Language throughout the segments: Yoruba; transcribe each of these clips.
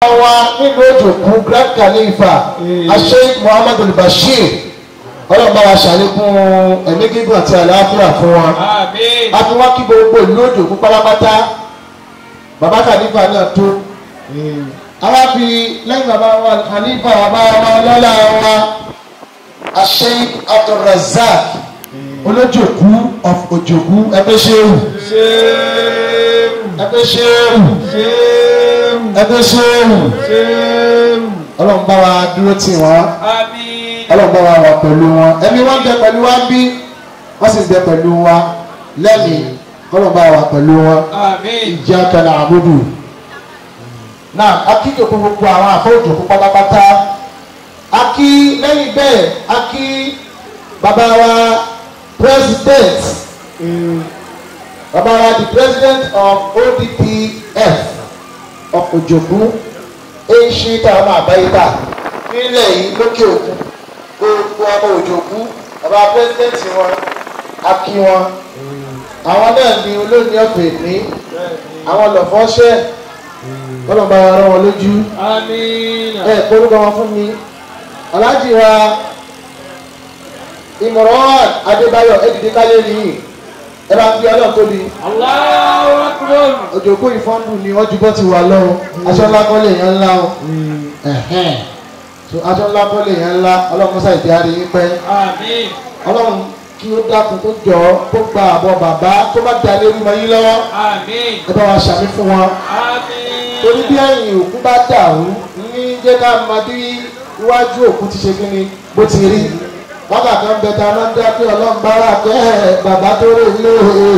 wa nínú òjòkú grand khalifa asheik muhammadu bashir ọlọ́run bá wa ṣàlékún ẹ̀mí gígùn àti àlàáfíà fún wa Àmín. a fi wá kí gbogbo ìlú òjòkú pátápátá bàbá khalifa náà tó àwa fi lẹ́yìn bàbá wa khalifa bàbá wa lọ́la wa asheik abdulrasaq olójòkú of òjòkú ẹgbẹ́ ṣéwù ẹgbẹ́ ṣéwù ẹgbẹ́ ṣéwù ọlọ́run bá wa dúró tì wọ́n Àmín. ọlọ́run bá wa wà pẹ̀lú wọn ẹ̀mí wọn bẹ pẹ̀lú wa bí wọ́n sì bẹ pẹ̀lú wa lẹ́mìí ọlọ́run bá wa pẹ̀lú wọn Àmín. ìjà kẹlẹ àbúdù náà akíjòkó gbogbo àwọn àfọwọ́jòkó pátápátá akí lẹ́yìn bẹ́ẹ̀ akí bàbá wa president bàbá wa the president of odpf of òjòkú èyí táwọn àbáyíká nílẹ̀ yìí lókè òkun gbogbo ọmọ òjòkú bàbá president wọn akí wọn àwọn náà ní olóòní ọ̀pẹ̀ ní àwọn lọ́fọ́ṣẹ́ wọ́n bá wa rán wọn lójú Àmín. ẹ kórúkọ wọn fún mi aláàjì wa ìmọ̀ràn adébáyọ̀ ẹ̀dìdí kálẹ̀ nìyí ẹ bá fi ọlọ́run tóbi Allahu Akbar. òjòkó ìfọ́nbù ni wọ́n ju bọ́ ti wà lọ́wọ́ aṣọ ńlá kọ́lé yẹn ńlá o ẹ̀hẹ́n so aṣọ ńlá kọ́lé yẹn ńlá ọlọ́run mọ́sá ìdí àrí yín pẹ́ Àmín. ọlọ́run kí ó dákun tó jọ kó gba àbọ̀ bàbá tó bá da lé mọ́ yín lọ́wọ́ Àmín. ẹ bá wa ṣàmì fún wọn Àmín. torí bí ẹ̀yìn òkú bá dàrú ní jẹ́ ká máa bí iwájú òkú ti ṣe kí ni bó ti rí wákà kan bẹ ta máa ń dá pé ọlọ́run bá wà kẹ́ ẹ̀ bàbá tó rè lé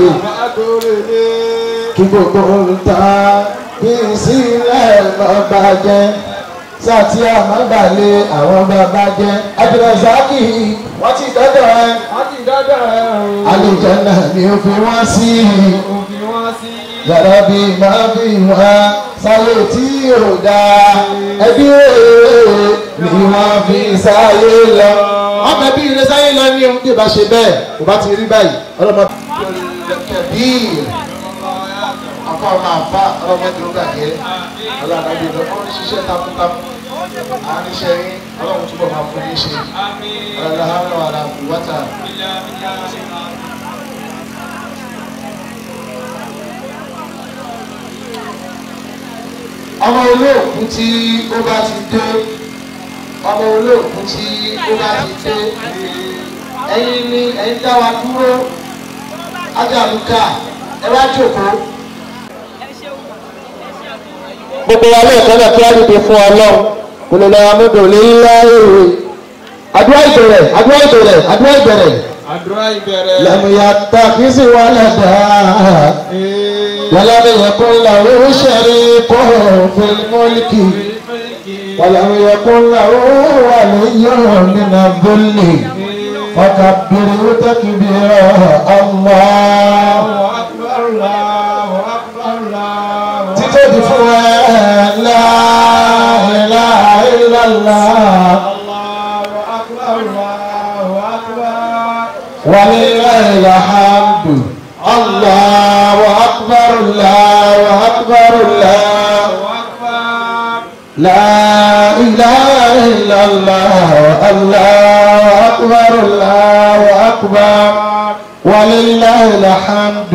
kí gbogbo olùta bí sílẹ̀ bàbá jẹ́ sátí àmàgbàlẹ̀ àwọn bàbá jẹ́ abdulrasaki wọ́n ti dọ́dọ̀ ẹ Wọ́n ti dọ́dọ̀ ẹ̀ o. àlejò náà ni ó fi wọ́n sí Òfin wọn sí. yàrá bí máa fi wọ́n sáyé tí ò dáa ẹbí rèé ni wọ́n fi sáyé lọ. wọ́n fẹ́ bí ire sáyé lọ ní ohun tí ò bá ṣe bẹ́ẹ̀ kò bá ti rí báyìí ọlọ́mọ kẹbí àfa ọmọ àfa ọlọ́mọ tí ó gbàgbé ọlọ́mọ tí ó ń ṣiṣẹ́ takuntakun àníṣe yín ọlọ́run túbọ̀ máa fún yín ṣe Àmín. ọlọ́run àlàkù wọ́tà. Billah, billah, billah. ọmọ olóòkú tí ó bá ti dé ọmọ olóòkú tí ó bá ti dé ẹ̀yin ni ẹ̀yin dá wa dúró ajaluka ẹ wá jókòó. gbogbo wa lẹ́ẹ̀kan náà kí á dìde fún ọlọ́run kò lè lọ́wọ́ mọ́tò lílá èrè àdúrà ìbẹ̀rẹ̀ àdúrà ìbẹ̀rẹ̀ àdúrà ìbẹ̀rẹ̀ Àdúrà ìbẹ̀rẹ̀. lẹ́mìíyà tàbí sí wàhálà dáa. ولم يكن له شريك في الملك ولم يكن له ولي من الذل فكبره تكبيرا الله Akbar, Allahu Akbar, Allahu تتدي لا إله إلا الله Allahu Akbar, Allahu Akbar. ولله الحمد الله أكبر الله أكبر الله Allahu Akbar. لا إله إلا الله الله أكبر الله أكبر ولله الحمد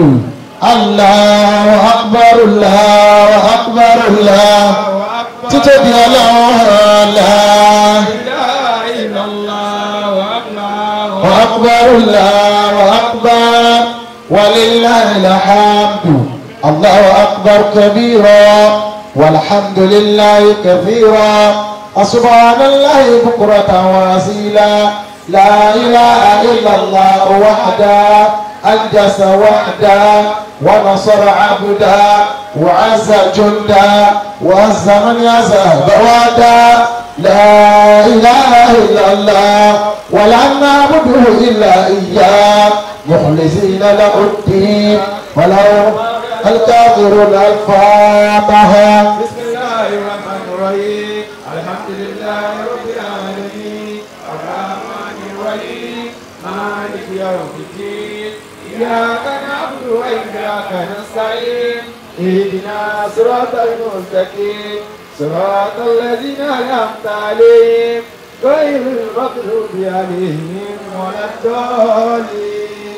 الله أكبر الله أكبر الله Allahu Akbar. تتبع الله لا ilaha illallah wa akbar وأكبر الله أكبر ولله الحمد الله أكبر كبيرا والحمد لله كثيرا وسبحان الله بكرة وأصيلا لا إله إلا الله وحده أنجس وحده ونصر عبدا وعز جندا وعز من يزهد وعدا لا إله إلا الله ولا نعبده إلا إياه مخلصين له الدين ولو الكافرون الفاتحة بسم الله الرحمن الرحيم الحمد لله رب العالمين الرحمن الرحيم مالك يوم الدين إياك نعبد وإياك نستعين اهدنا صراط المستقيم صراط الذين أنعمت عليهم غير المغضوب عليهم ولا الضالين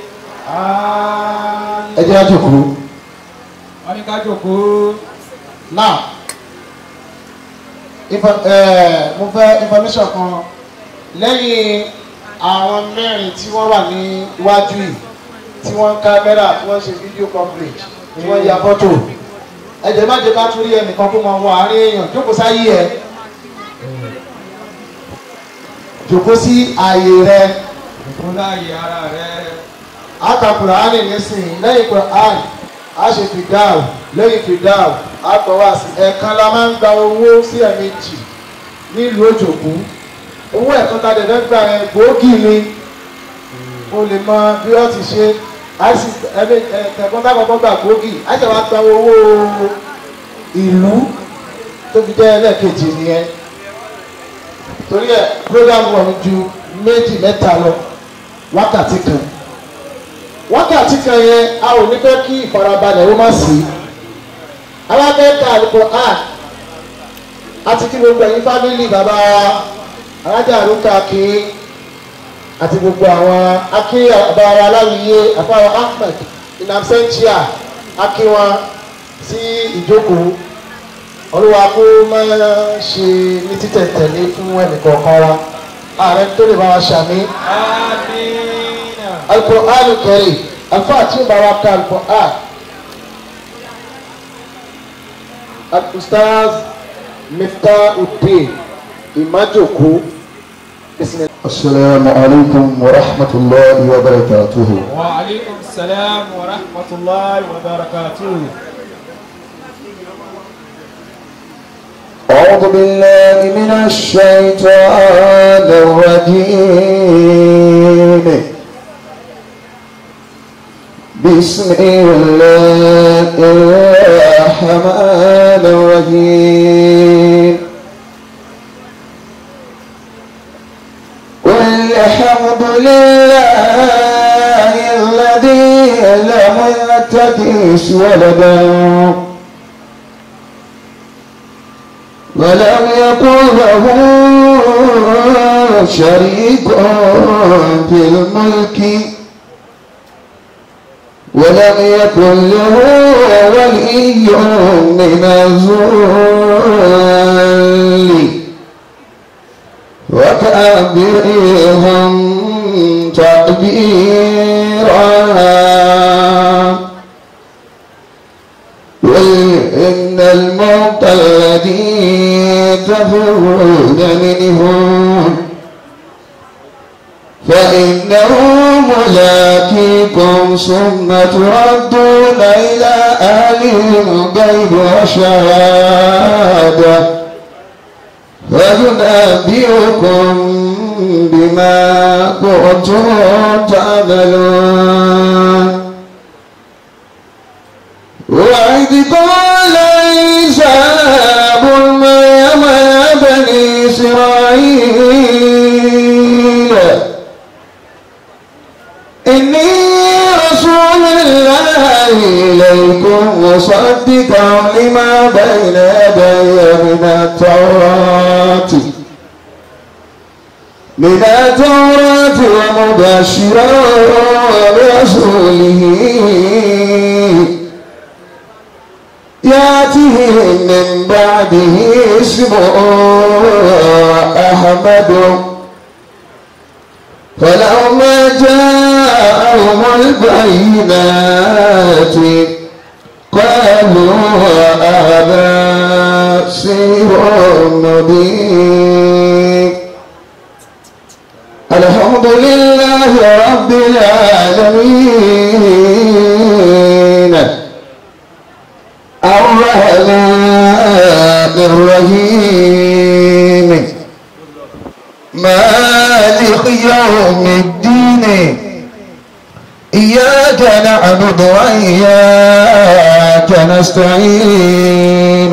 ẹ آمين jẹ́ àjòkó wọ́n ní ká jókòó. now info- eh, mo fẹ́ information kan lẹ́yìn àwọn mẹ́rin tí wọ́n wà ní iwájú yìí tí wọ́n ń kámẹ́rà tí wọ́n ń ṣe fídíò coverage tí wọ́n ń ya fọ́tò ẹ̀jẹ̀ má jẹ́ ká tún rí ẹnìkan kó máa wọ àárín èèyàn jókòó sáyé ẹ̀ jókòó sí ààyè rẹ̀ Ìkún láàyè ara rẹ̀. aka kùránì nísìnyí lẹ́yìn kùránì a ṣe fìdáù lẹ́yìn fìdáù a gbọ́ wá sí ẹ̀ẹ̀kan la máa ń gba owó sí ẹ̀ẹ̀mejì nílùú òjòkú owó ẹ̀kan tá a dẹ̀ fẹ́ gbà yẹn gbòógì ni o lè mọ bí wọ́n ti ṣe a sì ẹ̀mí ẹ̀ẹ̀kan tá a kọ́kọ́ gbà gbòógì a ṣe wá gba owó ìlú tó fi jẹ́ ẹlẹ́ẹ̀kejì nìyẹn torí ẹ̀ program wọn ju méjì mẹ́ta lọ wákàtí kan wákàtí kan yẹn a ò ní fẹ́ kí ìfarabalẹ̀ ó má sí alábẹ́ẹ̀ka Al-Qur'an àti kí gbogbo ẹ̀yin fámìlì bàbá wa alájà àrùkà kí àti gbogbo àwọn akí bàbá wa aláwìyé àfáwọn Ahmed in absentia akí wọn sí ìjókòó olúwa kó máa ṣe ní títẹ̀tẹ̀lé fún ẹnìkọ̀ọ̀kan wa ààrẹ tó lè bá wa ṣàmì. Àmín. Al-Qur'an Karim alfa tí ó bá wa ka Al-Qur'an Al-Ustaz Miftahuddin Imajoko bisimilahi. السلام عليكم ورحمة الله وبركاته وعليكم السلام ورحمة الله وبركاته. أعوذ بالله من الشيطان الرجيم بسم الله الرحمن الرحيم والحمد لله الذي لم يتخذ ولدا ولم يكن له شريك في الملك ولم يكن له ولي من الذل وكبرهم تكبيرا قل إن الموت الذي تفرون منهم فإنه ملاقيكم ثم تردون إلى أهل الغيب وشهادة فينبئكم بما كنتم تعملون وإذ قال عيسى ابن مريم يا بني إسرائيل إني رسول الله إليكم مصدقا لما بين يدي من التوراة من التوراة ومبشرا برسوله يأتيه من بعده اسمه أحمد فلما جاءهم البينات قالوا هذا سير مبين الحمد لله رب العالمين الرحمن الرحيم مالك يوم الدين إياك نعبد وإياك نستعين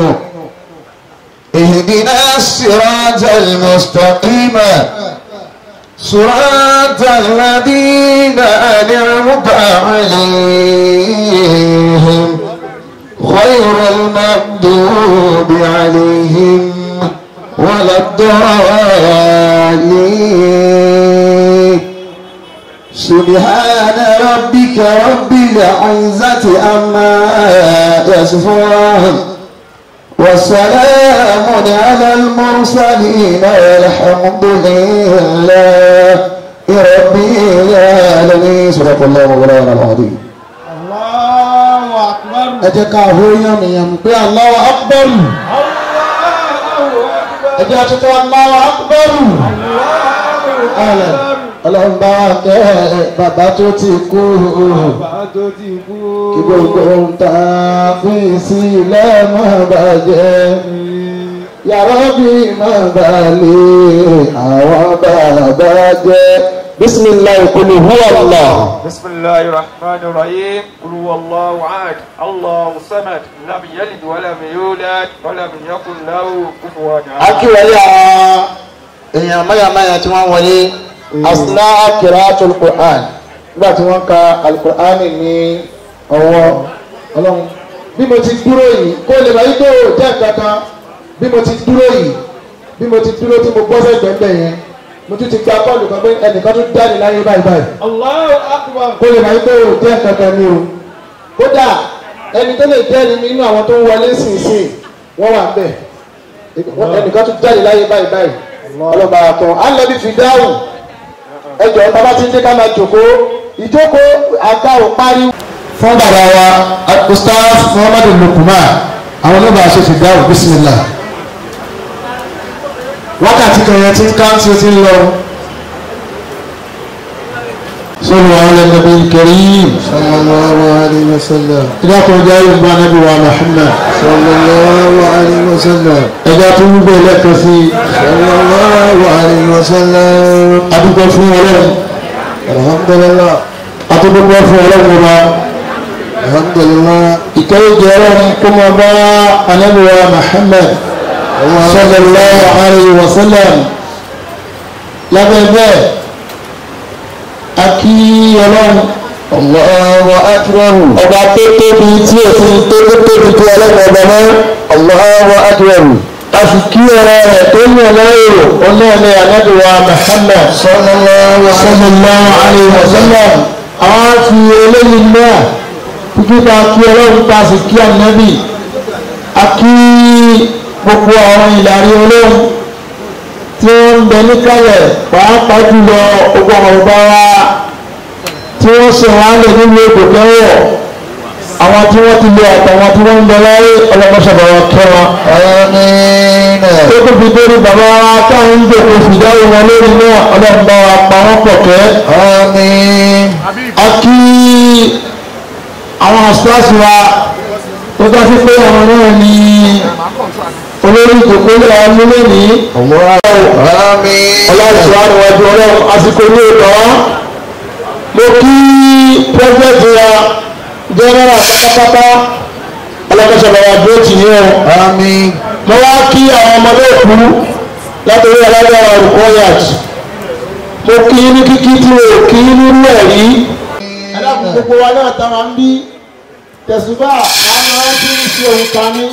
اهدنا الصراط المستقيم صراط الذين أنعمت عليهم غير المغضوب عليهم ولا الضالين سبحان ربك رب العزة عما يصفون وسلام على المرسلين والحمد لله رب العالمين صدق الله مولانا العظيم Allahu akbar. ẹ jẹ́ ká hó yànmìyàn pé Allahu akbar Allahu akbar. ẹ jẹ́ àtúntò Allahu akbar alẹ́ ọlọ́run bá wa kẹ́ bàbá tó ti kú Bàbá tó ti kú. kí gbogbo ń ta fi sílẹ̀ má bàjẹ́ yàrá bí má balẹ̀ àwọn bàbá jẹ́ bisimilayi kulu huwa Allah. بسم الله الرحمن الرحيم قل هو الله احد الله الصمد لم يلد ولم يولد ولم يكن له كفوا احد akíwọlé àwọn èèyàn mayamaya tí wọ́n wọlé asná kiraatul Qur'an nígbà tí wọ́n ka alukur'an ní ọwọ́ ọlọ́run bí mo ti dúró yìí kó lè máa yí tó jẹ́ kankan bí mo ti dúró yìí bí mo ti dúró tí mo gbọ́ sẹ́gbẹ̀ẹ́ yẹn mo tún ti gba bọ́ọ̀lù kan pé ẹnìkan tún jáde láyé báyìí báyìí الله اكبر kó lè máa yí tó jẹ́ kankan ní o kódà ẹni tó lè jẹ́rìí nínú àwọn tó ń wọlé sínsìn wọ́n wà ń bẹ̀ ẹnìkan tún jáde láyé báyìí báyìí ọlọ́ba àtọ̀ alẹ́bí fi dáhùn ẹjọ́ bàbá tí ń dé ká máa jòkóó ìjókòó àga ò parí. fún bàbá wa ustaz muhammadu lukman àwọn oníbà ṣe fi dáhùn bísímìlà wákàtí kan yẹn ti ń ká tí ó ti ń lọ. sọ́nù àwọn ẹlẹ́gbẹ̀ẹ́ kẹrin. sallallahu alayhi wa sallam ìdá kan jẹ́ ìgbà nàbí wa muhammad. sallallahu alayhi wa sallam ẹja tó ń gbé lẹ́kọ̀ọ́ sí sallallahu alayhi wa sallam adúgbò fún ọlọ́run alhamdulillah àtúgbò fún ọlọ́run ọba alhamdulillah ìkẹ́yẹ̀jẹ̀ ọlọ́run kó máa bá anábìwá muhammad sallallahu alayhi wa sallam lábẹ́ bẹ́ẹ̀ a kí ọlọ́run allahu akbar ọba tó tóbi tí o ti tó tó tóbi tó ọlọ́run ọba mọ́ allahu akbar a sì kí ọ̀rọ̀ rẹ̀ tó ní ọlọ́run ọlọ́run anábìwá muhammad sallallahu sallallahu alayhi wa sallam àwọn fi eléyìí náà kíkí ká kí ọlọ́run ká sì kí ànábì a kí gbogbo àwọn ìlàrí ọlọ́run tí wọ́n ń bẹ níkàlẹ̀ pàápàá jùlọ gbogbo àwọn ọba wa tí wọ́n ṣe wọn á lè nínú ètò kẹwọ̀ àwọn tí wọ́n ti lé àtàwọn tí wọ́n ń bẹ láyé ọlọ́mọṣọ̀bọ̀ wọn kẹ́ wọn amin tó tó fi dórí bàbá wa táwọn ń jòkó fìdáwó wọn lórí náà ọlọ́run bá wa pa wọ́n pọ̀ kẹ́ amin a kí àwọn àṣíwáṣí wa tó bá sí pé àwọn náà ní olórí ìjòkólé àwọn nílé ní amin ọlọ́ọ̀ṣọ́ àríwájú ọlọ́run àsìkò ní ìtọ́ mo kí pẹ́sẹ̀tì wa jẹ́nẹ́rà pátápátá ọlọ́kọ̀ṣọ̀bọ̀ wa dúró tì ní ọ amin mo wá kí àwọn ọmọdé òkú látòrí alágbára olùkọ́ yàtì mo kí ní kíkí tí o kí nínú ẹ̀rí ẹ̀dàkùn gbogbo wa náà tá máa ń bí tẹ̀sùbà àwọn máa ń fi ń ṣe òun kan ní.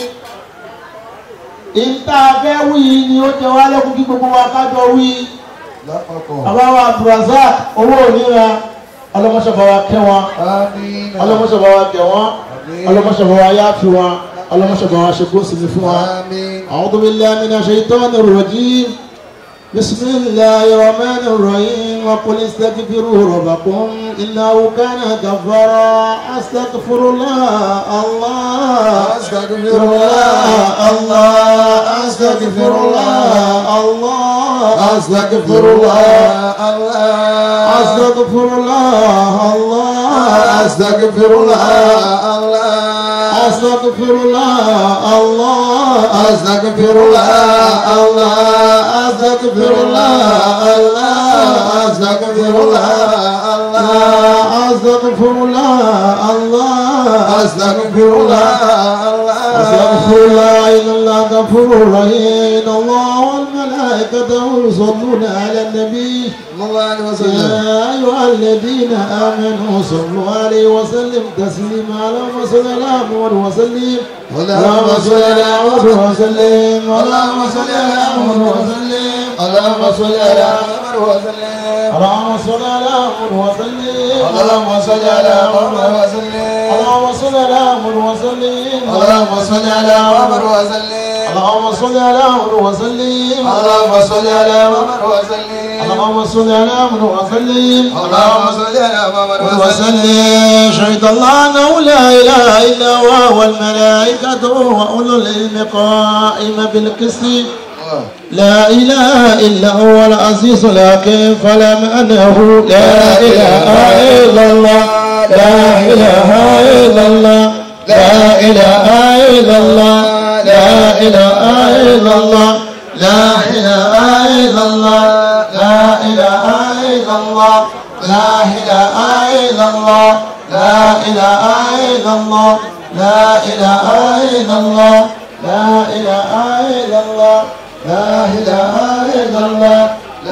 ìta fẹ́ wí ni ó jẹ wá lẹ́kùn kí gbogbo wa kájọ wí. bàbá wa abdulrasaq owó òníra ọlọ́mọṣọ́fà wa kẹ́ wọn amin ọlọ́mọṣọ́fà wa gẹ̀ wọ́n ọlọ́mọṣọ́fà wa yáfi wọn ọlọ́mọṣọ́fà wa ṣe gbósì ní fún wa. amin أعوذ بالله من الشيطان الرجيم بسم الله الرحمن الرحيم وقل استغفروا ربكم إنه كان غفارا أستغفر الله الله أستغفر الله الله أستغفر الله الله أستغفر الله أستغفر الله الله أستغفر الله أستغفر الله الله أستغفر الله الله أستغفر الله الله أستغفر الله أستغفر الله الله أستغفر الله أستغفر الله إن الله غفور رحيم إن الله والملائكة يصلون على النبي صلى الله عليه وسلم يا أيها الذين آمنوا صلوا عليه وسلم تسليما اللهم صل على محمد وسلم اللهم صل على محمد وسلم اللهم صل على محمد وسلم اللهم صل على محمد وسلم اللهم صل على محمد وسلم اللهم صل على محمد وسلم اللهم صل على محمد وسلم اللهم صل على محمد وسلم اللهم صل على محمد وسلم اللهم صل على محمد وسلم اللهم صل على محمد وسلم اللهم صل على محمد وسلم وسلم شهد الله انه لا اله الا هو والملائكه واولو العلم قائما بالقسط لا اله الا هو العزيز الحكيم فلم انه لا اله الا الله لا اله الا الله لا اله الا الله لا اله الا الله لا اله الا الله لا اله الا الله لا اله الا الله لا اله الا الله لا اله الا الله لا اله الا الله لا اله الا الله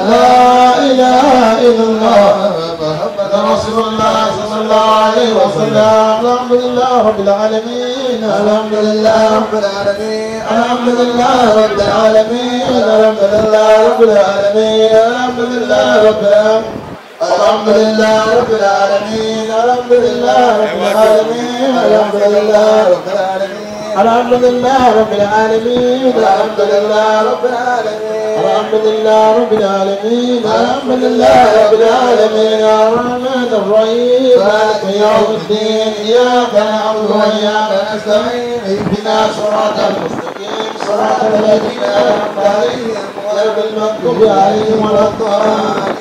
لا اله الا الله محمد رسول الله صلى الله عليه وسلم الحمد لله رب العالمين الحمد لله رب العالمين الحمد لله رب العالمين الحمد لله رب العالمين الحمد لله رب العالمين الحمد لله رب العالمين الحمد لله رب العالمين الحمد لله رب العالمين الحمد لله رب العالمين الحمد لله رب العالمين الحمد لله رب العالمين الحمد لله رب العالمين الرحمن الرحيم مالك يوم الدين اياك نعبد واياك نستعين اهدنا صراط المستقيم صراط الذين انعمت عليهم غير المغضوب عليهم ولا الضالين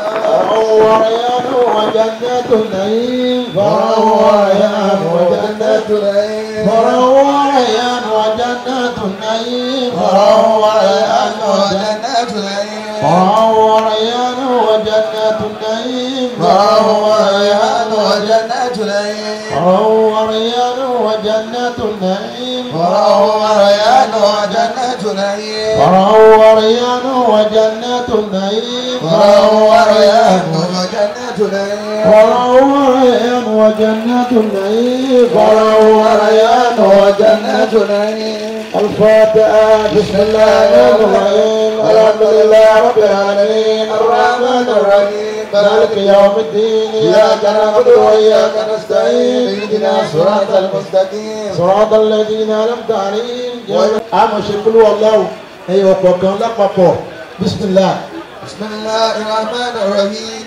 فرعوا ريان وجنات النعيم فرعوا ريان وجنات النعيم فرعوا ريان وجنات النعيم فرعوا ريان وجنات النعيم فرعوا ريان وجنات النعيم فرعوا ريان وجنات النعيم فرعوا ريان وجنات النعيم وروى ريان وجنة نعيم فرعوا ريان وجنات النعيم وروى ريان وجنة نعيم فرعوا ريان وجنات النعيم فرعوا ريان وجنات نعيم الفاتحة بسم الله الرحمن الرحيم الحمد لله رب العالمين الرحمن الرحيم مالك يوم الدين إياك نعبد وإياك نستعين اهدنا الصراط المستقيم صراط الذين أنعمت عليهم àmọ̀ ṣe kúlú ọlọ́run ẹ̀yọ̀ kọ̀ọ̀kan lápapọ̀ bísímìlá. بسم الله الرحمن الرحيم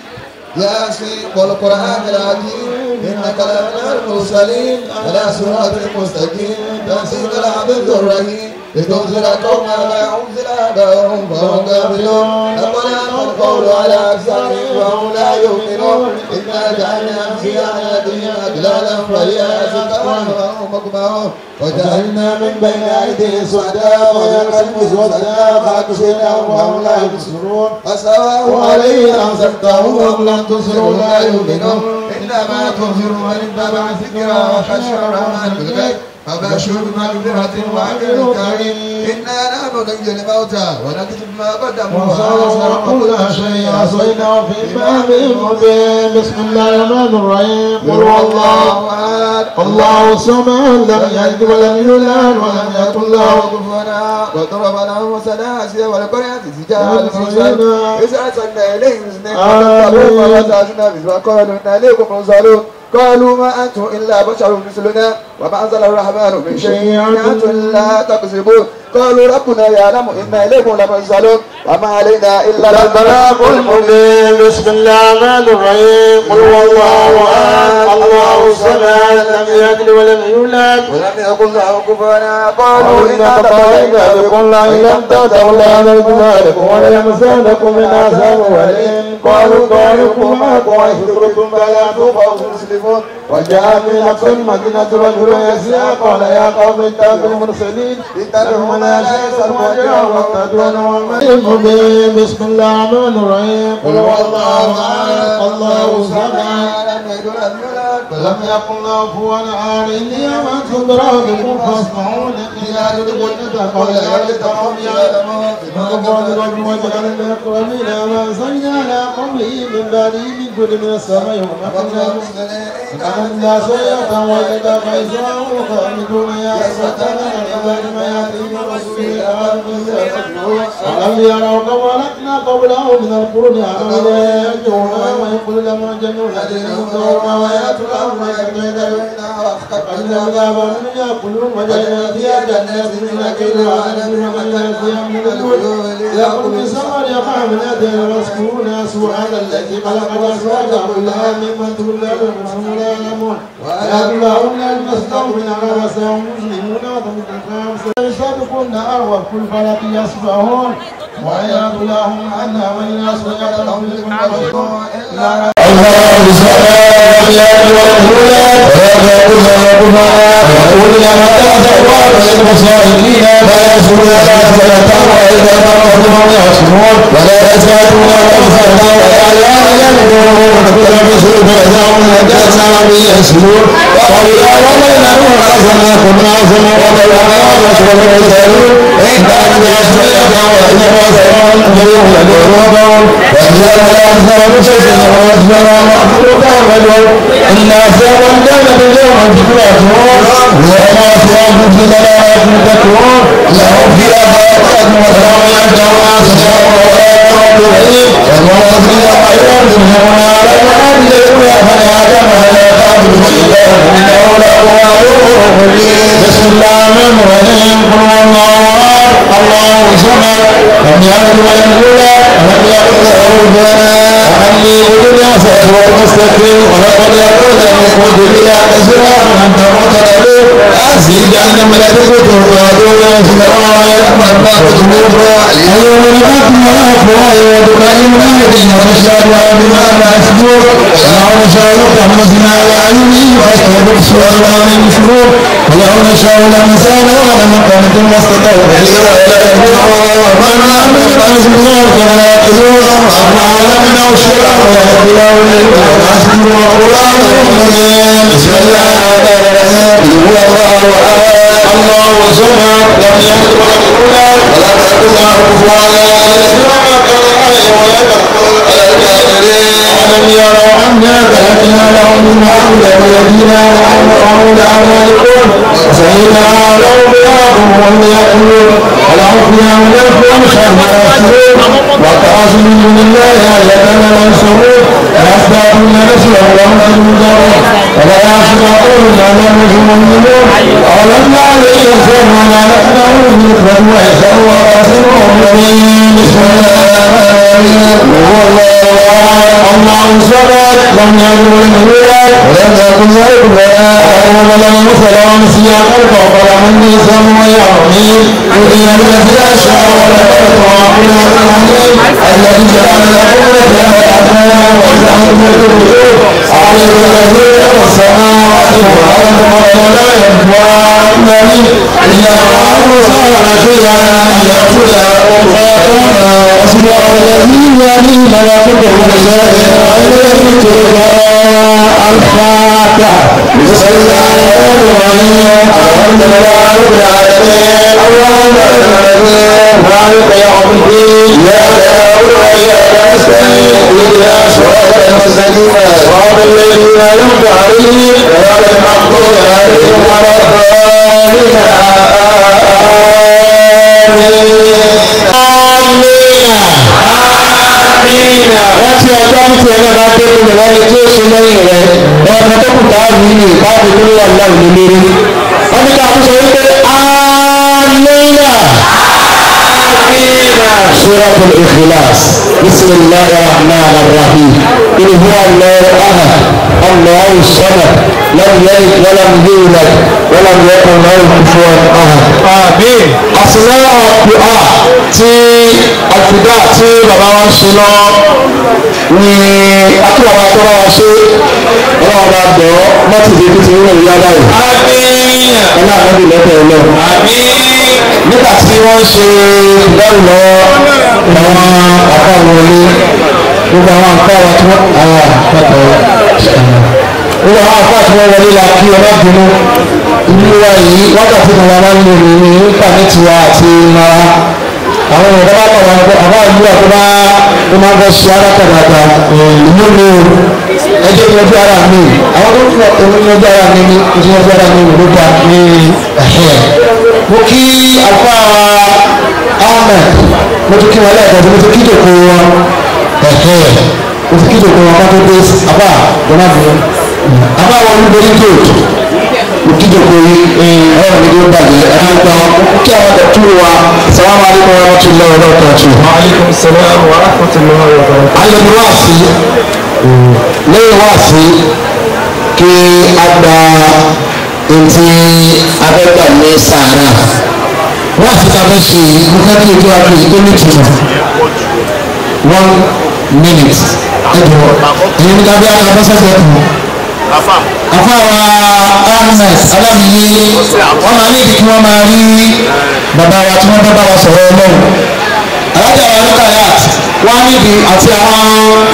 ياسين والقرآن العظيم إنك لمن المرسلين على صراط مستقيم تنزيل العبد الرحيم لتنزل قوما ما أنزل آباؤهم فهم غافلون لقد أما القول على أكثرهم وهم لا يؤمنون إنا جعلنا في أعناقهم أغلالا فهي أسقاهم وهم مقمحون وجعلنا من بين أيديهم سدا ويقسم سدا فأكشفناهم وهم لا يبصرون فسواء عليه أنزلتهم أم لم تنزلوا لا يؤمنون إنما تنذر من اتبع الذكر وخشع الرحمن بالغيب فبشر بمغفرة وأجر كريم إنا نحن نحيي الموتى ونكتب ما قدموا وصار كل شيء عصيناه في إمام مبين بسم الله الرحمن الرحيم قل هو الله أحد الله الصمد لم يلد ولم يولد ولم يكن له كفنا وضرب لهم مثلا آسيا والقرية تجاه المرسل إذا أرسلنا إليهم اثنين فكذبوا فأزعجنا بهم وقالوا إنا إليكم مرسلون قالوا ما أنتم إلا بشر مثلنا وما أنزل الرحمن من شيء إن أنتم لا تكذبون قالوا ربنا يعلم إنا إليكم لمرسلون وما علينا إلا البلاغ المبين بسم الله الرحمن الرحيم قل هو الله احد الله الصمد لم يلد ولم يولد ولم يكن له كفوا قالوا قالوا إنا إنا تطيرنا بكم لئن لم تنتهوا لنرجمنكم وليمسنكم من عذاب أليم قالوا طائركم معكم وإذ قلتم بلى فوق مسلمون وجاء من أقصى المدينة رجل يسعى قال يا قوم اتقوا المرسلين اتبعوا ما شاء واتبعوا المبين بسم الله الرحمن الرحيم قل هو الله احد الله الصمد لم يلد ولم يولد ولم يكن له كفوا احد اني امنت بربكم فاسمعون لا تدخل قول يرد قوم يعلمون على قوله من بعده من كل من السماء وما الناس يتولد فإذا هم خامدون يا أسفتنا العباد ما يأتيهم رسول ألم يروا كم أهلكنا قبلهم من القرون ألم لا يرجعون ويقول لما جنوا الذين كفروا ويأتوا الأمر فإن العذاب من يأكلون وجعلنا فيها جنات من نخيل وعنب وجعلنا فيها من الكل يأكل من ثمر يقع من أدين ويذكرون سبحان الذي خلق الأزواج كلها ممن تولى وهم لا يعلمون ويأكلون المستوفين على وسعهم مسلمون وتمتعون يصدقون أروى كل فلك يصبحون ويأكلهم عنها من يصبح يتلهم لكم الله سبحانه ويقول ربنا ويقول لما تأثر المصائبين فلا يسرون ولا فلتا وإذا مرضوا يعصمون ولا يزادون أنفسنا ولا يعلمون كل مسلم فإذا هم نجاسا يسرون وإذا رمينا رأسنا كنا عظما ولا رسول المرسلون إن كان يسرون وإذا رسلون فيهم لدورهم وإذا رأسنا رسلنا ورسلنا مخلوقا رجل إنا سيرا كان باليوم تكرهون وما سيرا في ثلاث تكون لهم فيها بركات وسلام يدعون سشاء ولا يكون بعيد وما فيها خير منهم على المعاد يقول فلا كما لا تعبد الشيطان إنه لأواب بسم الله الرحمن الرحيم قل هو الله أحد الله صمد لم يلد ولم يولد ولم يكن له كفوا أحد ليعبد يعصى المستقيم ولقد يقول لكم بلا كسرى من تموت له أزيد أن ملكته ويدعو يسمع ويسمع ما تسمعون اليوم نفتح الأفواه وتكلم أيدينا ونشهد بما لا يسجون ولو نشاء لطمسنا على أعينهم فاستبصر الله من شرور ولو نشاء لمسانا ولمقامة ما استطاعوا ومن عمل فاسمه فلا يقدرون وما علمنا الشرع ويهديه للقرآن بسم الله الرحمن الرحيم هو الله أحد الله صمد لم يلد ولم يولد ولم يكن له كفوا ألم يروا أنا خلقنا لهم مما عملت أيدينا وأمرهم لأعمالكم وسهلنا لهم بياضهم وهم يأكلون ولهم فيها من الفم شر يسرون وتعاصم من الله آية لا ينصرون ويزدادون نسلا وهم ينذرون ولا يعصمون ما لم يؤمنون أولم يعلم الإنسان وما لقناه مثله ويسر وراسلهم بسم الله هو الله الله صمد لم يلد ولم يولد ولم يكن له كفوا أحد ولم يمثل ونسيا خلقه فلم يسم ويعمل قضي الذي أشاء ولم يكن العليم الذي جعل لكم الأحياء وجعل لكم النور عالم الذي السماوات والأرض ولا يبوى إنني إلا الله صار فيها يقول أصبح الذي يلي ملكته بشيء الفاتحة بسم الله الرحمن الرحيم الحمد لله رب العالمين اللهم مالك يوم الدين يا داود وإياك نستعين اهدنا صراط المستقيم صراط الذين أنعمت عليهم غير المغضوب عليهم ولا الضالين آمين láti ọjọ́ tí ẹgbẹ́ bá dé kó lè wáyé tí ó ṣe lẹ́yìn rẹ̀ ọ̀nà tó kù ká rí ní ìbáàbò tó wà láwùjọ lórí. wọ́n ní ká fún sọ wípé amínà سورة الإخلاص بسم الله الرحمن الرحيم إن هو الله أحد الله الصمد لم يلد ولم يولد ولم يكن له كفوا أحد آمين أسماء الدعاء tí àtúndà tí bàbá wa ń ṣe lọ ní akíwàwá tó bá wa ṣe ọlọ́run bá bẹ̀ ọ́ mọ́tì ìdí tó ti ń rìn yára yìí. àmín. ọlá àbẹ̀bí lọ́tọ̀ ẹ̀ lọ. àmín. nígbà tí wọ́n ṣe ìdáhùn lọ́wọ́ àwọn àpá wọlé gbogbo àwọn àpá wa tí wọ́n àwọn àpapọ̀ gbogbo àwọn àpá tí wọ́n wọlé la kí ọlá bínú ìlú wa yìí wákàtí kan wà máa ń lò ní ní íńtánẹ́ẹ̀tì wa àti mara àwọn ọ̀dọ́ bá kọ̀ wọn àbá ìlú àti bá ó máa ń fẹ́ ṣe arákàdàdà ìlú mi o ẹjẹ́ ní ọjọ́ ara mi àwọn tó ń fún ọ̀tọ̀ ní ọjọ́ ara mi ní oṣù ọjọ́ ara mi ló dá ní ẹ̀hẹ́ mo kí àfa ahmed mo tún kí wọn lẹ́ẹ̀kan tí mo tún kí jòkó wọn ẹ̀hẹ́ mo tún kí jòkó wọn kátó dé àbá jọba mi àbá wọn ní borí gold mo kí jòkó yìí ọ̀rọ̀ mi ló bàjẹ́ ẹ̀ka gba wọn mo kí àwọn ọ̀tún wa salamu alaykum wa rahmatulahi wa barakatuh. Aleykum salaam wa rahmatullahi wa barakatuh. ayẹyẹ wá sí lẹ́yìn wá sí kí a gba etí abẹ́gbà ní sàárà wá sí ta fẹ́ ṣe mo fẹ́ kí ojú abẹ́ yìí tó ní ìtumọ̀ one minute ẹ̀dùn ẹ̀yin ní kábíyá abẹ́sẹ̀sẹ̀ kù afáwa ahmed alábìyí wọn máa ní kí wọn máa rí bàbá wa tí wọn bá bá wa sọ̀rọ̀ ọlọ́run alájà wa ní kayat wọn á níbi àti àwọn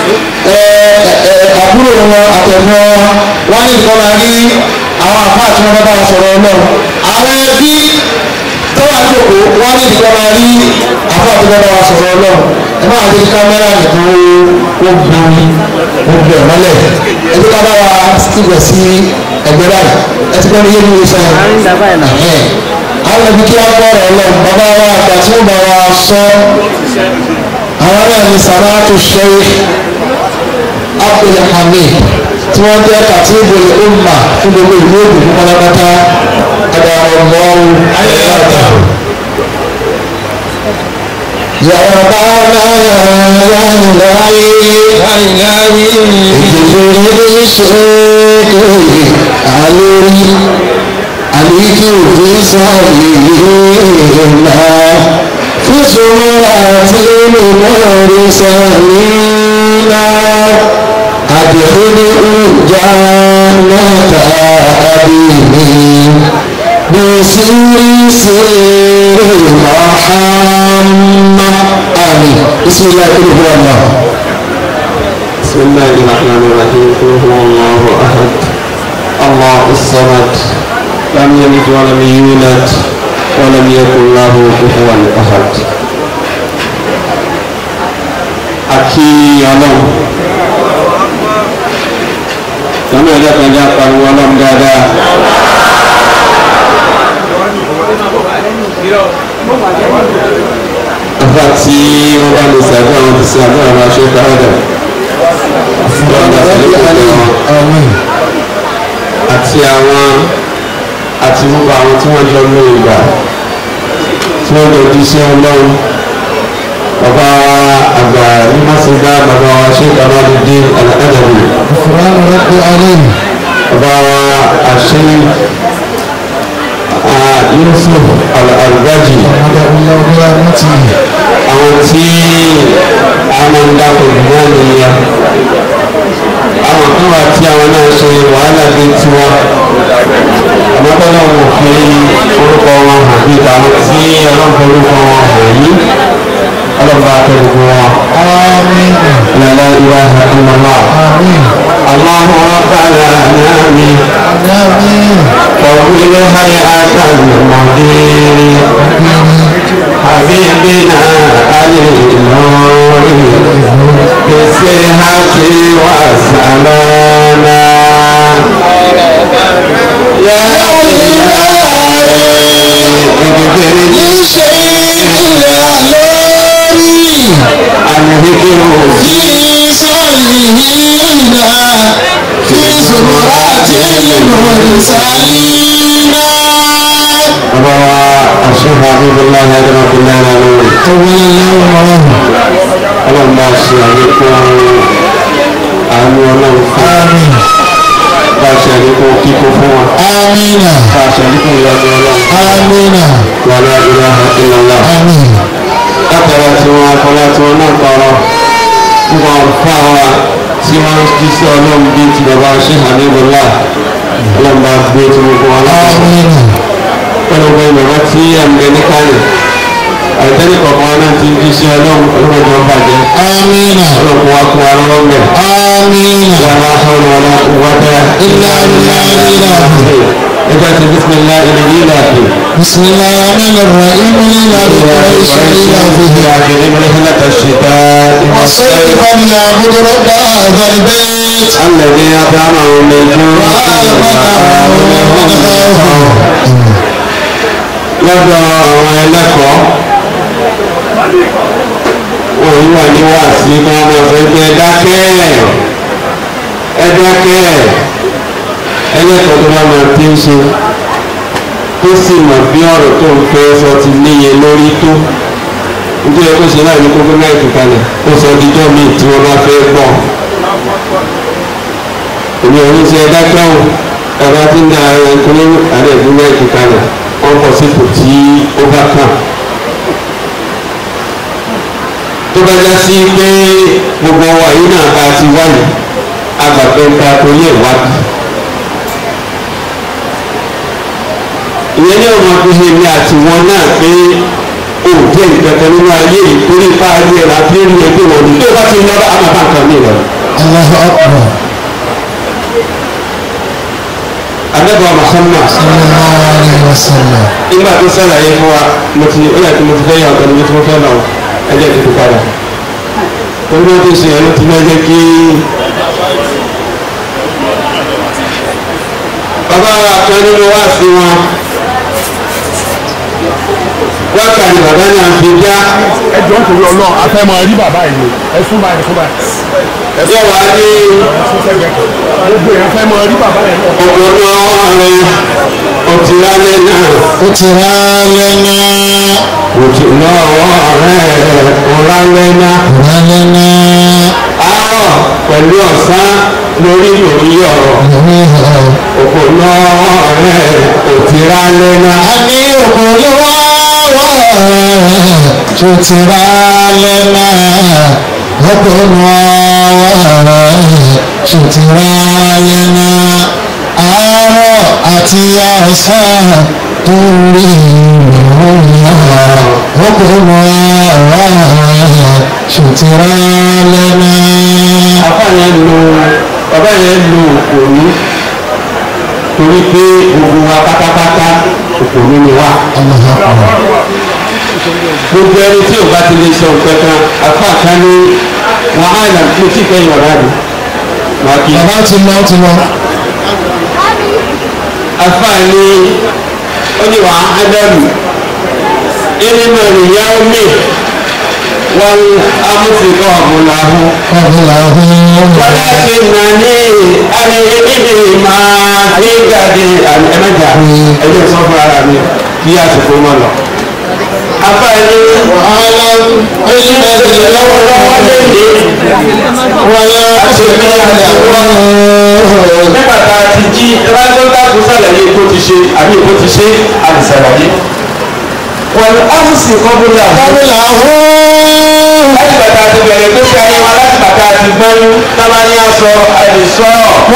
àbúrò wọn àtẹ̀gbọ́n wọn á níbi kọ́ máa rí àwọn àfáà tí wọn bá bá wa sọ̀rọ̀ ọlọ́run àwọn ẹbí tó wà lóko wọn á níbi kọ́ máa rí àfáà tí wọn bá wa sọ̀rọ̀ ọlọ́run ẹ máa dé kámẹ́rà nìkan ó gbóni ó gbẹ̀ mọ́lẹ̀ ẹ ti ká bá wa síbẹ̀ sí ẹgbẹ́ báyìí ẹ ti gbọ́ mi yé mi wí sẹ́yìn àwọn ibi kí á gbọ́rọ̀ ọlọ́run bàbá wa àgbà tí ó bá wa sọ àwọn náà ní sàmáàtù sheikh abdulhamid tí wọ́n jẹ́ katibul umma fún gbogbo ìlú ògùn fún pátápátá adarọ̀mọ́rù ayélujára. yàrá bá náà láyé láyé ìdílé ní ṣéèkì àlórí àlíkì òfin sáré náà fúsùnmọ́ àti mímọ́rí sàmínà àdìhúní ìjà mẹ́ta àbíní bísírí sí mọ́hánmá àmì ìsìnlẹ̀ ìlú ọ̀nà. بسم الله الرحمن الرحيم قل هو الله احد الله الصمد لم يلد ولم يولد ولم يكن له كفوا احد akí ọlọ́run lọ́nà ẹ̀dá kan já pariwo ọlọ́run dáadáa afa tí wọ́n bá lè ṣàdúrà wọn ti ṣe àdúrà wọn aṣọ káwọ́dà lọ́dà sílẹ̀ wọn àti àwọn àti gbogbo àwọn tí wọ́n jọ ló ìgbà tí wọ́n jọ di iṣẹ́ ọlọ́run bàbá àgbà nímọ̀sígbà bàbá wa ṣé kàmáàdé alákàdàbí ìfúránu rẹ̀ alẹ́ bàbá wa àṣẹ Yusuf al-Albaji ọ̀dàbíyàwó rántí àwọn tí a máa ń dákọ̀ jù náà nìyẹn àwọn kan wà tí àwọn náà ṣe wàhálà bíi tiwa àmọ́ tọ́lá wọn fi orúkọ wọn hàn bíi àwọn tí ọlọ́pàá orúkọ wọn hàn yìí ọlọ́pàá akẹ́kọ̀ọ́ wọn. àmín لا إله إلا الله àmín الله ربنا آمين àmín طول هيئة المدير حبيبنا علي النور بالصحة والسلامة يا إلهي الذكر في صالحين في زمرات المرسلين روى الشيخ حبيب الله هدم في الله العلوي طول الله اللهم صل عليكم àánú ọlọ́run fún آمين bá a ṣe àlékún kíkó fún wa آمين bá a ṣe àlékún ìyanu ọlọ́run آمين wà lá ilaha illallah. آمين látara tí wọn akọlá tí wọn náà tọrọ fún wọn fún àwa tí wọn jí sí ọlọ́run bíi ti bàbá ṣe hàníbọ̀lá ọlọ́run bá gbé tí wọn fún wa lọ́wọ́ آمين pẹ̀lú pé bàbá tí àmì ní kálẹ̀ àìtẹ́lẹ̀ kọ̀ọ̀kan náà ti jí sí ọlọ́run ọlọ́run jọ bàjẹ́ آمين ọlọ́run wa kún wa lọ́wọ́ mẹ́. آمين wàlá hàn wàlá wàdà إلا بالله العلي العظيم ẹjọ́ ti bísímilá ilẹ̀ yìí láti. بسم الله الرحمن الرحيم إلى قريش إلى فيه وصيفا نعبد رب هذا البيت الذي أطعمهم من جوع lọ́dọ̀ àwọn ẹlẹ́kọ̀ọ́ wọ́n wà ní wàásí máa ma fẹ́ kí ẹ dákẹ́ ẹ dákẹ́ ẹlẹ́kọ̀ọ́ tó bá máa ti ń ṣe tó sì mọ̀ bí ọ̀rọ̀ tó ń fẹ́ sọ ti níye lórí tó nítorí kó ṣe láì ní kókó náà ìtúkalẹ̀ kó sọ dídọ́ míì tí wọ́n bá fẹ́ gbọ́ èmi ò ní ṣe ẹ dákẹ́ o ẹ̀rọ tí ń da ara ẹni tó ní àárẹ̀ ìdúró ìtúkalẹ̀ wọ́n bọ̀ sípò tí ó bá kàn. tó bá já sí pé gbogbo wa yìí náà bá ti wáyé agbàgbẹ́ ta torí ẹ̀ wádìí. ìyẹn ní ọmọ fi ṣe mi àti wọn náà pé o jẹ́ ìgbẹ́kẹ̀ nínú ayé yìí torí ipá ayé rà bí ó ní ẹgbẹ́ wọn ní tó bá ti lọ́wọ́ àmọ́ bá nǹkan mi lọ. الله أكبر Ànábì Muhammad صلى الله عليه وسلم nígbà tó sàlàyé fún wa mo ti ó yà kí mo ti fẹ́ yà ọ̀tọ̀ níbi tí mo fẹ́ lọ ẹjẹ́ ti fi padà torí wọ́n ti ṣe ẹ̀rọ ti fẹ́ jẹ́ kí. bàbá wa kan nínú wá sí wọn wákàtí bàbá náà fi já ẹ jọ ń torí ọlọ́run a fẹ́ máa rí bàbá yìí ẹ sún báyìí sún báyìí yẹ wá ní gbogbo èèyàn fẹ́ máa rí bàbá yìí náà. ọ̀gbọ̀nà rẹ ọtí lálẹ́ náà قتل لنا òtí lọ́wọ́ rẹ ọ̀lálẹ́ náà. ولنا àárọ̀ pẹ̀lú ọ̀sán lórí lórí ọ̀rọ̀ òkò náà rẹ̀ òtíra lẹ́nà. àmì òkúlùwà wà ṣòtìrà lẹ́nà ọkùnrin wà ṣòtìrà lẹ́nà àárọ̀ àti ọ̀sán tó rí ìrìnà ọkùnrin wà ṣòtìrà lẹ́nà. bàbá yẹn lu bàbá yẹn lu òkòlù torí pé gbogbo wa pátápátá òkòlù ni wa. gbogbo ẹni tí o bá ti lè sọ nǹkan kan afa kan ní wàhálà mo ti fẹ́ yọ̀rọ̀ àdì. wàá kí bàbá ti lọ ti lọ. afa ní ó ní wàhálà mi ẹni náà nìyá omi wọn amúfikọ́ ọ̀bùnàhún. ولكنني أنا إبني ما يقدر أن أمجع ẹjọ́ sọ fún ara mi kí àsìkò mọ́ lọ. Afáàní onímọ̀ọ́sẹ̀ lọ́wọ́lọ́wọ́ lèdè wọlé àṣemí àdàwọ̀. Nígbà tá a ti jí ẹlẹ́dọ́gbà tó sàlàyé bó ti ṣe àbí bó ti ṣe àdìsàlàyé. Wọ́n á sì sìn kọ́bùlà. Kọ́bùlà láti bàtà àti bẹ̀rẹ̀ tó ṣe ayé wa láti bàtà àti gbọ́nú tábà ní aṣọ àìsọ.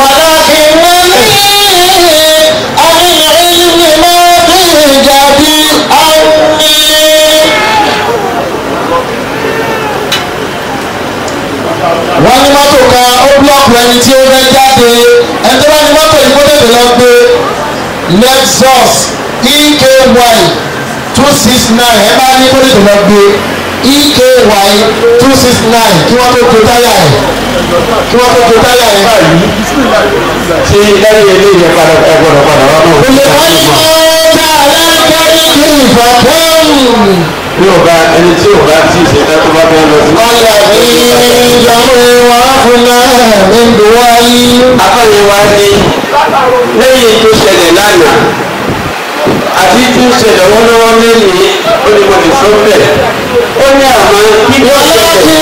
wọ́n ní mọ́tò kan ó búlọ́ọ̀kù ẹni tí ó fẹ́ jáde ẹni tó bá ní mọ́tò yìí kó tètè lọ gbé lexus eky two six nine ẹ bá ní kó tètè lọ gbé eky two six nine kí wọ́n tó to táyà ẹ̀ kí wọ́n tó to táyà ẹ̀ báyìí. Ṣé lẹ́yìn ilé ìyẹn padà ẹ gbọ́dọ̀ padà wá náà? Olè wáyé ọ̀tá alákẹ́rẹ́ kí ìfọ̀kọ́ọ̀mù. Bí o bá ẹni tí o bá tí ì ṣe tán tó bá fẹ́ lọ sí. Ọ̀là ní ìjọba ìwà fúnra mi ń bọ̀ wáyé. Afẹ́yẹ wa ní lẹ́yìn tó ṣẹlẹ̀ lánàá àti tí ń ṣẹlẹ̀ lọ́wọ́lọ́wọ́ lẹ́yìn ó ní mo lè sọ bẹ́ẹ̀. Ó ní àmọ́ kí ló ṣẹlẹ̀.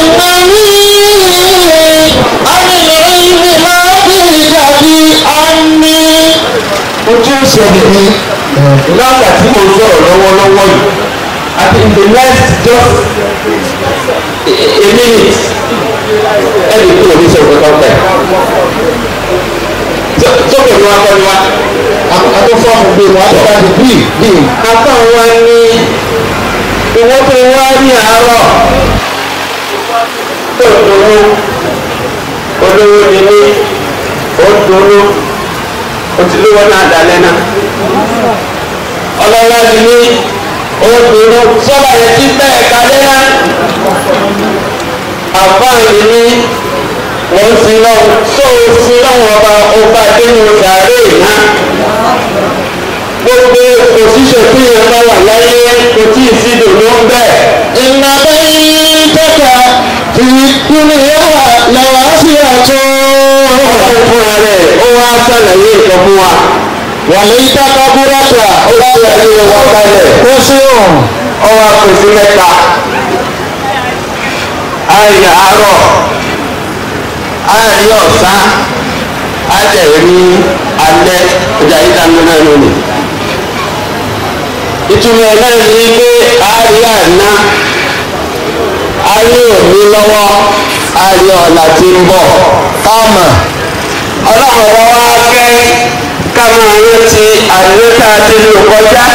ojú ìṣẹ̀lẹ̀ ni lágbà tí mo sọ̀rọ̀ lọ́wọ́lọ́wọ́ yìí àti in the next just a minute ẹni tó ní sọ̀rọ̀ kankan bẹ́ẹ̀ sókè ní wàá kọ́ni wá. Àtọ́ fọ́ọ̀mù gbé wọn àti láti bí bí. apá wa ní owó tó wá ní àárọ̀ tó dúró olówó ni mí ó dúró o ti lówó náà dalẹ́ náà ọlọ́lá ti ní obìnrin sọ́ba yẹn ti bẹ́ẹ̀ kalẹ́ náà àfáàní ní wọ́n ti lọ tó o ti lọ́wọ́ ọba ọba dénú sàárè náà gbogbo òṣìṣẹ́ tí yẹn bá wà láyé kò tí ì sí dòdò ń bẹ̀. إن بيتك في الدنيا لواسعة ọlọ́run fúnra rẹ̀ ó wá sàlàyé ìtọ́ fún wa. وليت قبرك ó fi ayé wa kalẹ̀ وسع ó wá pèsè mẹ́ta. àárín àárọ̀ àárín ọ̀sán àjẹ̀rí alẹ́ ọjà yìí dáná náà lónìí. ìtumọ̀ ẹ̀ náà ní pé àárín àná àárín òní lọ́wọ́ àárín ọ̀la tí ń bọ̀ káàmà ọlọ́run wa wá fẹ́ ká máa rántí àdúrótà tí ń lò kọjá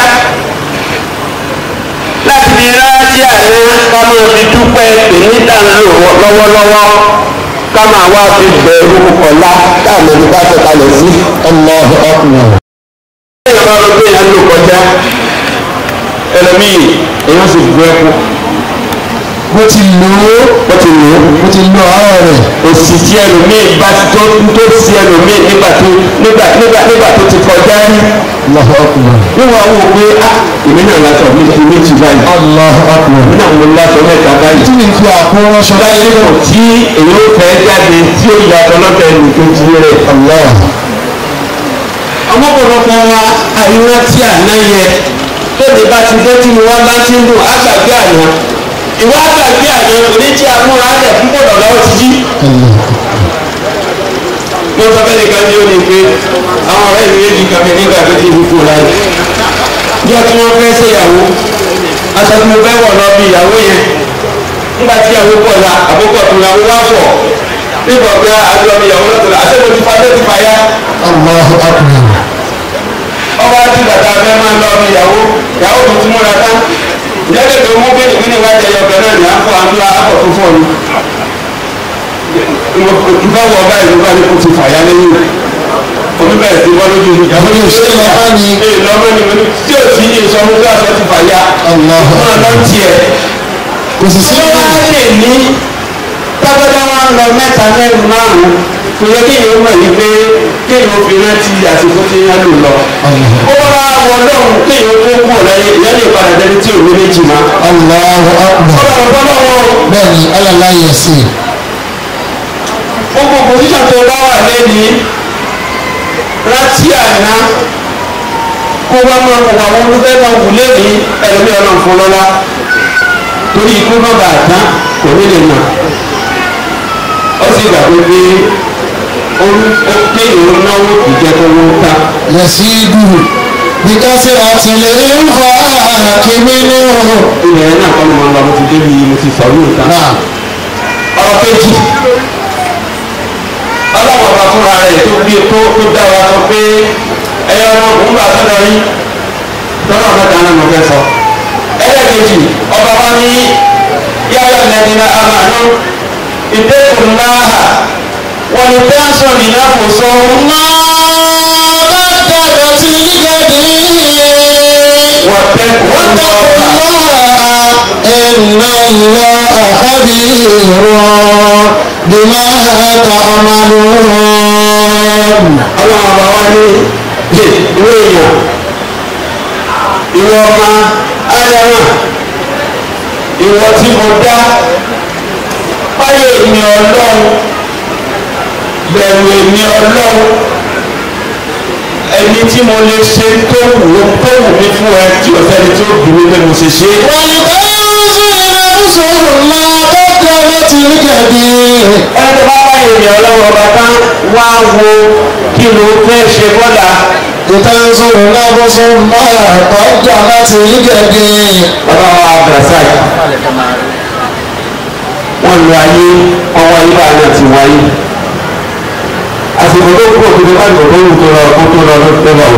láti fi rántí àná ká máa fi dúpẹ́ pènídà ń lò lọ́wọ́lọ́wọ́ ká máa wá fi bẹ̀rù ọ̀la káàmì ní bá sọ̀kalẹ̀ sí. الله أكبر ẹ̀yìn bá lọ pé èèyàn lò kọjá ẹlòmíì èèyàn sì gbọ́ ẹ̀kú mo ti lò ó wọ́n ti lò ó. mo ti lò àárọ̀ rẹ̀ òsì tí ẹlòmíì bá tó tó sí ẹlòmíì nígbà tó nígbà nígbà nígbà tó ti kọjá rí Allahu Akbar níwọ̀n àwọn òwe á èmi náà lásọ mi fi méjì báyìí Allahu Akbar èmi náà mo lásọ mẹ́ta báyìí. tí mi fi àkóràn ṣọlá láyé yìí kò tí èyí ó fẹ́ jáde tí ó yàtọ̀ lọ́tọ̀ ẹnìkejì rẹ̀. Allah ọmọkùnrin wa àyíwá tí àná yẹ tóbi bá ti dé tí mo wá bá ti ń dùn àgbàgbé àná ìwà àgbàgbé àná oníjì amúra rẹ̀ púpọ̀ lọ́wọ́ ti jí. mo sọ fẹ́ nìkan ní òní pé àwọn ọ̀rẹ́ mi méjì kan fi nígbà tó ti fi kú láyé. bí ọtí wọn fẹ́ ṣèyàwó aṣọ tí mo fẹ́ wọ̀ lọ bí ìyàwó yẹn nígbà tí ìyàwó pọ̀ la àkókò tó la wọ́n wá pọ̀ nígbà pé àjọ mi ìyàwó lọ́tọ̀ la àṣẹ mo ti fa lé ti fa yá Allahu Akbar ọba tí bàtà fẹ́ máa lọ ọmọ ìyàwó ìyàwó tó tún múra tán ìyáde tó mú bẹ́ẹ̀ ìwé níwájú ẹyọ kan náà ní àpò àdúrà àpò tó fọ́ ni. ìfẹ́ wọ ọba ìlú bá ní kó ti fàyà lẹ́yìn omi bẹ̀rẹ̀ sí wọ́n lójú mi. Ìyàwó yóò ṣe lọ́wọ́ ni. ee lọ́mọ ni mo ní tí o sì ní ìsọmú tó aṣọ ti fàyà. Allahu máa lọ Akbar tiẹ̀. kò sì sí tí wọ́n á lè ní tábọ́dá wọn lọ mẹ́ta mẹ́rin márùn-ún kò yẹ kéèyàn mọ̀ yìí pé kéèyàn fi rántí àsìkò tí yẹn lò lọ ó bá wọ lọ́hùn kéèyàn tó kú ọ̀láyé ìyá lè padà dẹni tí òwe méjì má. Allahu Akbar ọ̀rọ̀ ọ̀pọ̀ lọ́wọ́ bẹ́ẹ̀ni alala yẹ sí gbogbo pòsíṣàn tó bá wà lẹ́ni rántí àná kó bá máa wọ àwọn olùfẹ́ máa wù lẹ́ni ẹ̀rọ̀mí ọ̀nà fún lọ́la torí ikú má bàa tán kò ní lè mọ̀ ó sì gbàgbé pé ó kéèyàn náwó ìjẹ́ tó wó tán. yẹ sí dùrù bíkásí àtìlẹ́ ń fa kíní ní òhùn ilẹ̀ náà kọ́ ló máa ń lọ mo ti débi mo ti sọ yóò tán. náà ọ̀rọ̀ kejì ọlọ́wọ́ ọba fúnra rẹ̀ tó bí tó tó dá wa sọ pé ẹyọ ọmọ òun bá sọ́dọ̀ yín tọ́lá ọ̀gá kan náà mo fẹ́ sọ. ẹlẹ́kejì ọba wa ní yáyọ lẹ́ni náà àmàlú ìdẹ́kùn náà wọ́n ní tẹ́ńsọ̀n ní náà kò sọ máa bá dàgbà sí gẹ̀dẹ̀ wọ́n tẹ́kùn náà. إن الله خبير بما تعملون ọlọ́run ọba wa ní ìwé èèyàn ìwọ ọmọ ádámà ìwọ tí mo dá báyọ̀ èmi ọlọ́run bẹ̀rù èmi ọlọ́run ẹni tí mo lè ṣe tó wù ú tó wù mí fún ẹ tí o sẹ́ni tí ó bí mi pé mo ṣe ṣe. ولتنظر نفس ما قدمت لغد ẹni tó bá báyọ̀ èmi ọlọ́run ọba tán wá wo kí ló fẹ́ ṣe bọ́lá. لتنظر نفس ما قدمت لغد bàbá wa abdulrasaq wọn lu ayé ọwọ́ ayé bá náà ti wáyé àsìkò tó kú òkúta bá gbogbo ohun tó lọ kó tó lọ ló tó lọ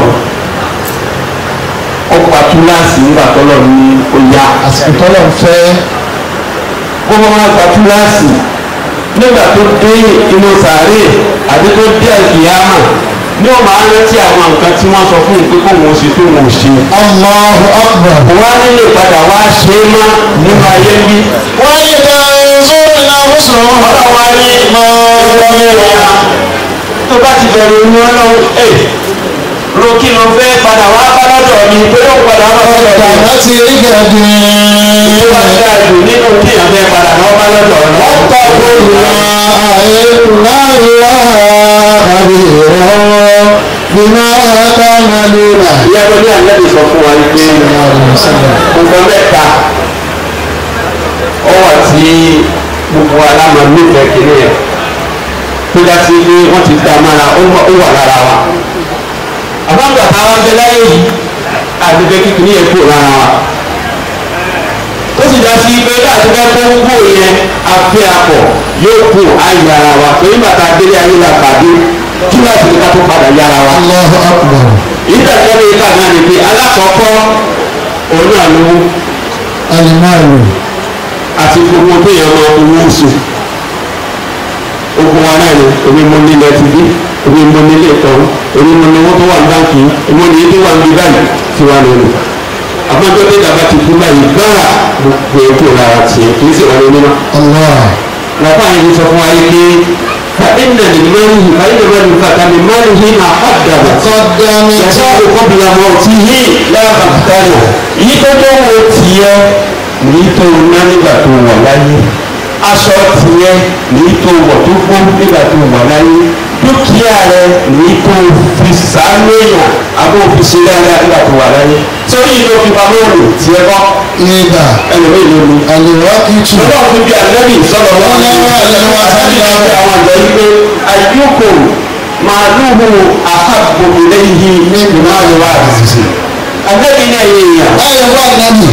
ó pa túláàsì nígbà tó lọ ní oyá àsìkò tọ́lọ̀ ń fẹ́ gbogbo wọn gba túláàsì nígbà tó dé inú sàárè àti tó dé àkìyámà ní o máa rántí àwọn nǹkan tí wọ́n sọ fún un pé kó wọn ṣe tó wọn ò ṣe. Allahu akbar. wọ́n á nílé padà wá ṣe é má nínú ayé bí. wọ́n yí ká sórí làwùsọ̀ ọlọ́wọ́ á ní mọ́ ọ́nà tó bá ti bẹ̀rù ní ọlọ́run ẹ̀ ro kí ló fẹ́ padà wá bá lọ́dọ̀ mi pé ó padà wá bá lọ́dọ̀ mi. láti rí gẹ̀dẹ̀. tó bá ti dáa jù nínú kí èèyàn fẹ́ padà wá bá lọ́dọ̀ ọ̀nà. ọ̀pọ̀ olùwà àìláà àbírọ̀ bímọ àtàmàlúrà. ìyá tó ní àlẹ́bí sọ fún wa ní pé nǹkan mẹ́ta ọwọ́ tí gbogbo aláma nífẹ̀ẹ́ kìíní yẹn tó já sí pé wọ́n ti dá mára ó wà- ó wà lára wa. àbáǹgbà táwa bẹ láyé yìí àdìgbẹ́ kíkìní yẹn kúrò lára wa. ó sì já sí pé láti fẹ́ kó kúrò yẹn afẹ́ akọ̀ yóò kú ayé ara wa torí bàtà délé ayé la pàdé kí láti ní ká tó padà yára wa Allahu akbar. ìdájọ́ ní ìka náà ni pé alákọ̀ọ́kọ́ òun náà ló alimaru. àti gbogbo tó yẹ ọmọ owó oṣù ogun wa náà ni èmi mo nílẹ̀ ti bí èmi mo nílé ìtọ́run èmi mo ní owó tó wà ní báńkì èmi mo ní èyí tó wà ní báyìí tí wà lónìí àmọ́jọ́ tó dàgbà ti kú báyìí gbára gbogbo ètò ìlara tiẹ̀ kì í sì wà lónìí náà Allah. lọ́pàá yìí sọ fún wa yìí pé فإن للمال فإن من فتى من ماله ما قدم قدم يشاء قبل موته لا مختاره èyí tó tó wo tiẹ̀ ní tó ná nígbà tó wà láyé aṣọ tiẹ̀ ní tó wọ̀ tó gbó nígbà tó wà láyé dúkìá rẹ ní tó fi sàánú èèyàn àbó fi ṣe dáadáa nígbà tó wà láyé sórí ìlú fi pamọ́ òòlù tiẹ̀ kọ́ ìgbà ẹlòmíì ló ní àlèwákìtù. ọlọ́run fi bí ànábì sọ̀rọ̀ wọn ní ànábì sọ̀rọ̀ àwọn àjọ yìí pé àyùkò màálùú àhàbò ìlẹ́yìn nínú máàlù wà àdìsí. ànábì ní ẹ̀yìn èèyàn báyọ̀ wà nábì.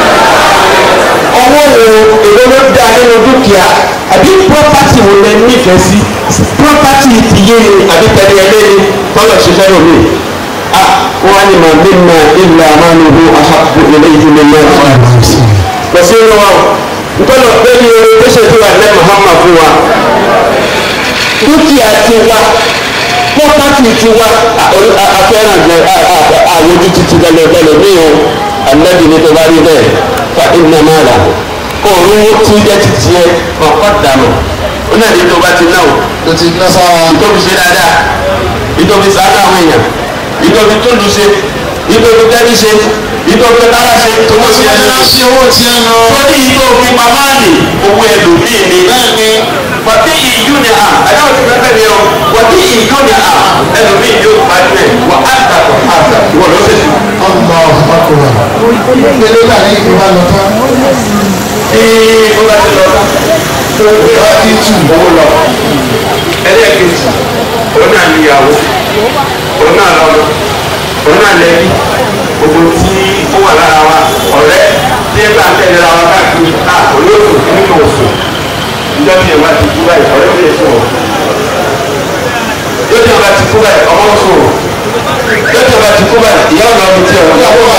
ọwọ́ wo èwo ló dá nínú dúkìá àbí pọ́pátì wo lẹ nífẹ̀ẹ́ sí pọ́pátì tìyé ni àbí tẹ̀lé ẹlẹ́ ni bọ́lọ̀ ṣiṣẹ́ lómi. a wọ́n á ní màá bí mà ilà màálùú àhàbò ìlẹ́yìn nínú máàlù wà àdìsí pẹ̀sẹ̀ inú wa nkọ́nà bẹ́ẹ̀ni orin tó ṣe tó wà ní Muhammad fún wa dúkìá ti wa pọ́pátì ti wa afẹ́ràn jẹ àwọn ojú títí lẹ́lẹ́lẹ́ ní o anabi ní tó bá rí bẹ́ẹ̀ fa iná máa rà òun tí jẹ́ títí ẹ ọ̀pọ̀ dànù ó náà ní tó bá ti náà tó ti ná sára. ìtòbi ṣe dáadáa ìtòbi ṣàánú àwọn èèyàn ìtòbi tó lù ṣe ìtòbi tẹ́lí ṣe ìtòbi tára ṣe tó wọ́n ṣe ẹni sí owó tí ẹ nà. torí ìtòbi màmá nì owó ẹlòmíì ni bẹ́ẹ̀ni wàtí ìyú ni à àdáwọ̀ ti fẹ́fẹ́ ni ọ wàtí ìyú ni à ẹlòmíì yóò parí ẹ̀ wà á dàgbọ̀ àgbà ìwọ ló ṣe sùn. ọmọ ọkùnrin. ìpele náà ní ìgbà lọ tán. ee ó bá ti lọ bá tó gbé wá sí tù owó lọ ẹlẹ́ẹ̀kejì òun náà níyàwó òun náà lọ́mọ òun náà lẹ́bí gbogbo tí ó wà lára wa ọ̀rẹ́ tí ẹ bá ń tẹ̀lé ra wa káàkiri ká olóòtú nínú òfò ìjọ tí ẹ bá ti kú báyìí ọ̀rẹ́ mi lè sùn ọ́ yóò tí ẹ bá ti kú báyìí ọmọ ń sùn ọ́ yóò tí ẹ bá ti kú báyìí ìyá ọ̀nà ọ̀bì tí ẹ wọ́n yàwó